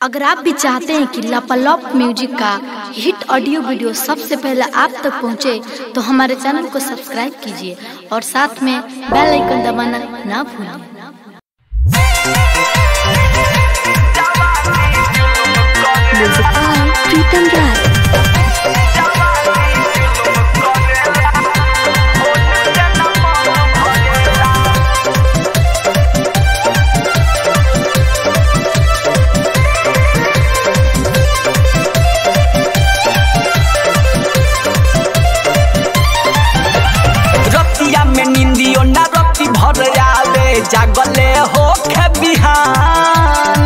अगर आप भी चाहते हैं कि लापालॉप म्यूजिक का हिट ऑडियो वीडियो सबसे पहले आप तक पहुंचे, तो हमारे चैनल को सब्सक्राइब कीजिए और साथ में बेल आइकन दबाना ना भूलें Music by Pritam Rai. रतिया में निंदियो ना रति भर आवे जागले हो खे बिहान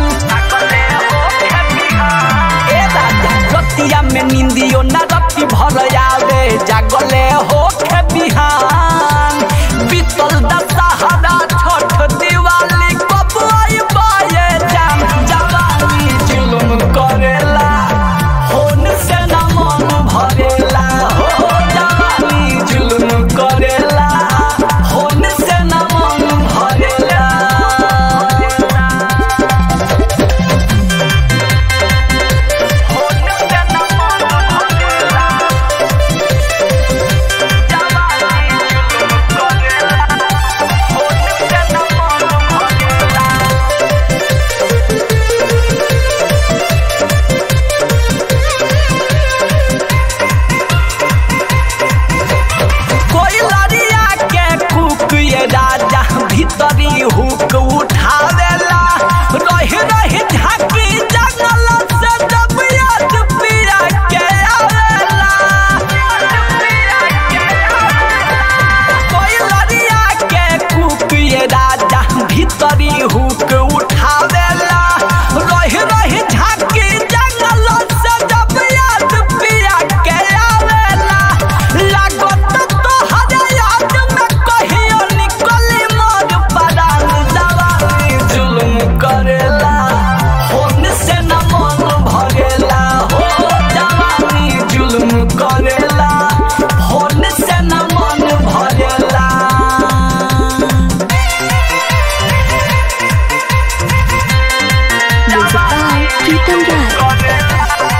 ए राजा रतिया में निंदियो ना रति भर आवे जागले हो खे बिहान बीतल दशहरा छठ दिवाली कब आई बाये जान जवानी जुलुम करेला होन से ना मन भरेला हो जवानी जुलुम करेला होन से ना मन भरेला होन से ना मन भरेला जवानी जुलुम करेला होन से ना मन भरेला कोई लड़िया के कुक ये राजा भीतरी हुक उठावेला रह रह झाकी जंगल से जब याद पिया के आवेला कोई लड़िया के कुक ये राजा भीतरी हुक उठावेला रह रह झाकी जंगल से जब याद पिया के आवेला लागत तो हरे याद में कहियो निकली मोर परान जवानी जुल्म करेला होन से न मन भरेला हो जवानी जुल्म करेला होन से न मन भरेला Music by Pritam Rai.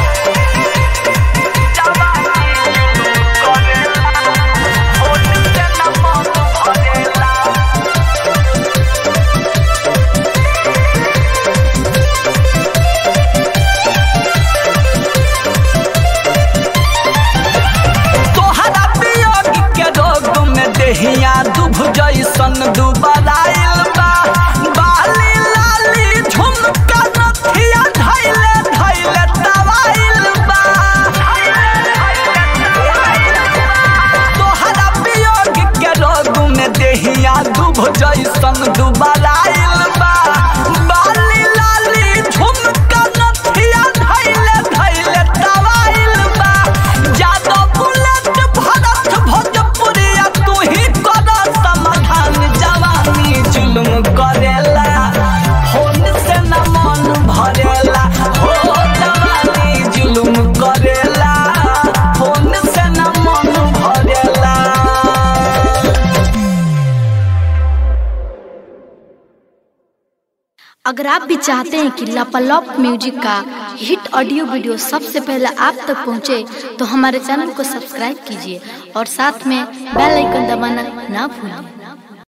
तोहरा वियोग के रोग में देहिया दुभ जैसन दुबराइल बा बाली लाली झुमका नथिया धैले धैले दवाइल बा तोहरा वियोग के रोग में देहिया दुभ जैसन दुबराइल बा बाली लाली झुमका नथिया धैले धैले दवाइल बा जादो बुलेट भरत भोजपुरिया तू ही कर समाधान जवानी जुल्म करेला होन से न मन भरेला हो जवानी जुल्म करेला होन से न मन भरेला अगर आप भी चाहते हैं कि लापालॉप म्यूजिक का हिट ऑडियो वीडियो सबसे पहले आप तक पहुंचे, तो हमारे चैनल को सब्सक्राइब कीजिए और साथ में बेल आइकन दबाना ना भूलें